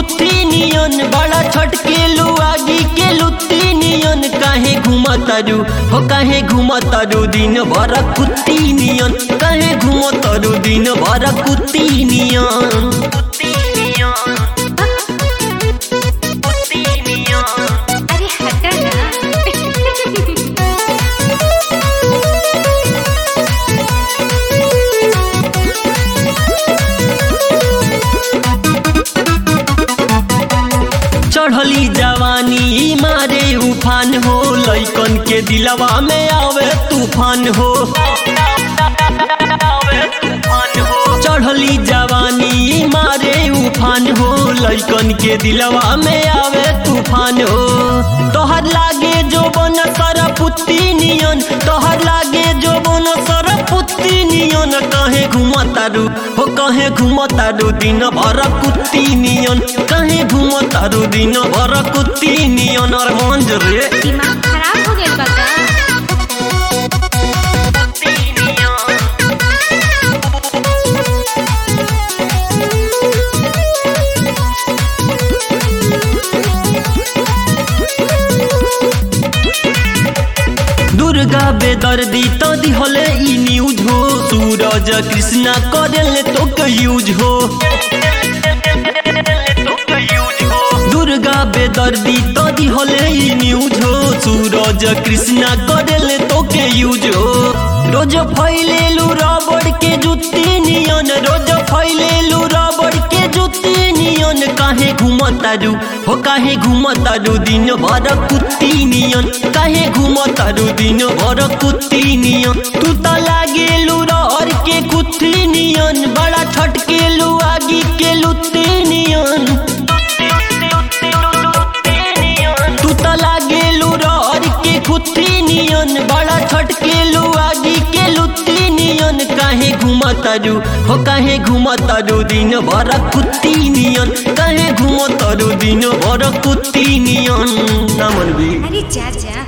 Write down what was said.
कुत्ती नियन बड़ा छटकेलू आगी के लुत्ती नियन काहे घुमतारू हो काहे घुमतारू दिन भर कुत्ती नियन काहे घुमतारू दिन भर कुत्ती नियन कुत्ती नियन कुत्ती नियन अरे हटा ना चढ़ली जवानी मारे उफान हो लैकन के दिलवा में आवे तूफान हो चढ़ली जवानी मारे उफान हो लैकन के दिलवा में आवे तूफान हो तोहर लागे जो बन सर पुत्ती नियन तोहर लागे जो बन सर पुत्ती नियन कहे घुमतारू हो कहे घुमतारू दिन भर कुत्ती नियन कहे घुमतारू दिन भर कुत्ती नियन और मंज रे दिमाग खराब हो गया बा का? दुर्गा बेदर्दी तो दिहले ई न्यूज हो सूरज कृष्णा करेले तो के यूज हो दुर्गा बेदर्दी तो दिहले ई न्यूज हो सूरज कृष्णा करेले तो के यूज हो रोज फैलेलू रबड़ के जुत्ती नियन रोज फैलेलू रबड़ के जुत्ती नियन काहे घुमतारू हो काहे घुमतारू दिन भर कुत्ती नियन काहे घुमतारू दिन भर कुत्ती नियन तू त लागेलू रहर के कुत्ती नियन बड़ा छटकेलू आगी के लुत्ती नियन तू त लागेलू रहर के कुत्ती नियन बड़ा छटकेलू आगी के लुत्ती नियन काहे घुमतारू हो काहे घुमतारू दिन भर कुत्ती नियन काहे घुमतारू दिन भर कुत्ती नियन ना मनबी अरे जा जा